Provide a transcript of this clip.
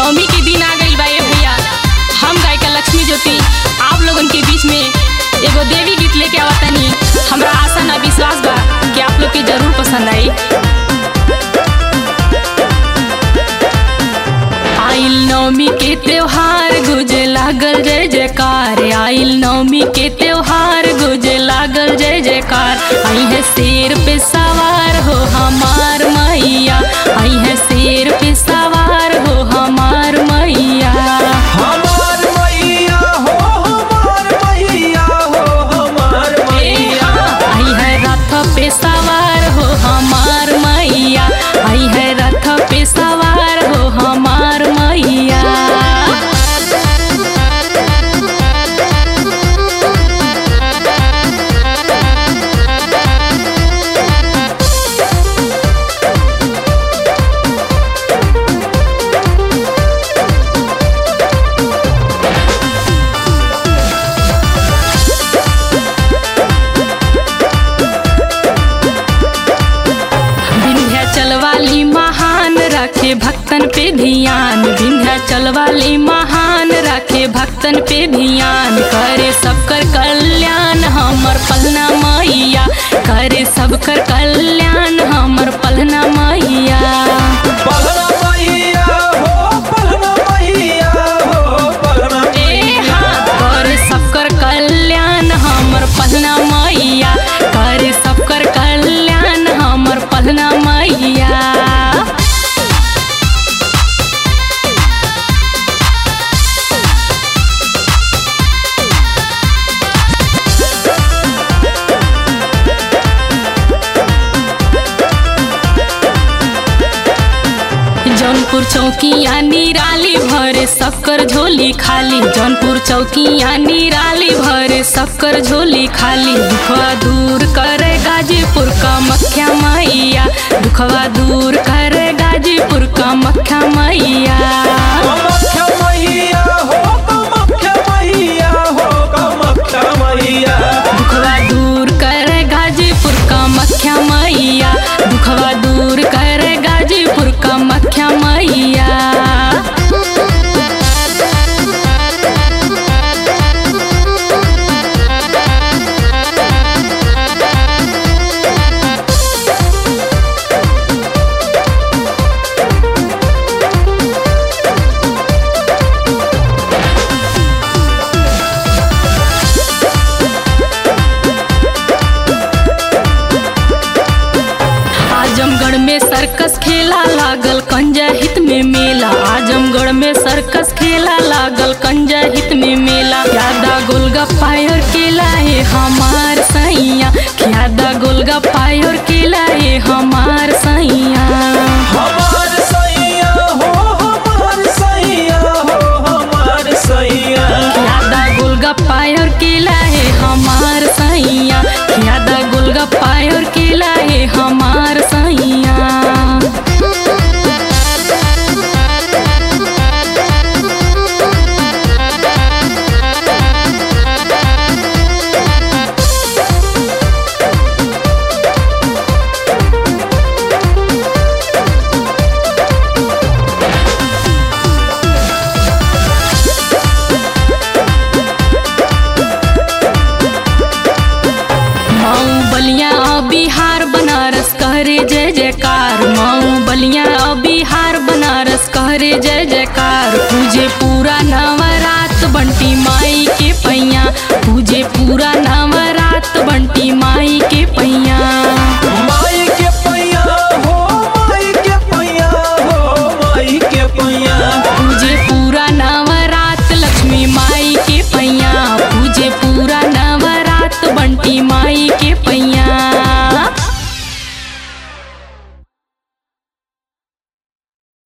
नवमी के दिन आ गई बा ए भैया हम गायिका लक्ष्मी ज्योति आप लोगन के बीच में एगो देवी गीत लेके आवतनी हमरा आशा ना विश्वास बा कि आप लोग के जरूर पसंद आई आइल नवमी के त्योहार गुजे लागल जय जयकार आइल नवमी के त्योहार गुजे लागल जय जयकार आई है शेर पे सवार हो हमार मैया आई है शेर पे सवार हो हमार मैया हमार मैया हो हमार मैया हो हमार मैया आई है रथ पे सवार हो हमार मैया आई है रथ पे सवार हो हमार मैया विंध्याचल वाली महान रखे भक्तन पे ध्यान विंध्याचल वाली महान रखे भक्तन पे ध्यान करे सबकर कल्याण हमर पलना मैया करे सबकर कल्याण हमर पलना मैया पलना मैया हो पलना मैया हो पलना ए हाँ, करे सबकर कल्याण हमर पलना मैया करे सबकर कल्याण हमर पलना मैया जौनपुर चौकिया निराली भरे सबकर झोली खाली जौनपुर चौकिया निराली भरे सबकर झोली खाली दुखवा दूर करे गाजीपुर का मख्या मैया दुखवा दूर करे गाजीपुर का मख्या मैया कामाख्या मैया हो कामाख्या मैया हो कामाख्या मैया दुखवा दूर करे गाजीपुर का मख्या मैया दुखवा दूर करे गाजीपुर का मख्या मैया आजमगढ़ में सर्कस खेला लागल कंजा हित में मेला आजमगढ़ में सर्कस खेला लागल कंजा हित में मेला यादा गोलगप्पा और केला है हमार सैया यादा गोलगप्पा और केला है हमार सैया हमार सैया हो हमार सैया हो हमार सैया यादा गोलगप्पा और केला है हमार सैया यादा गोलगप्पा और केला है हमार सैया मऊ बलिया बिहार बनारस कहरे जय जयकार मऊ बलिया बिहार बनारस कहरे जय जयकार पूजे पूरा नवरात बंटी माई के पैया पूजे पूरा नव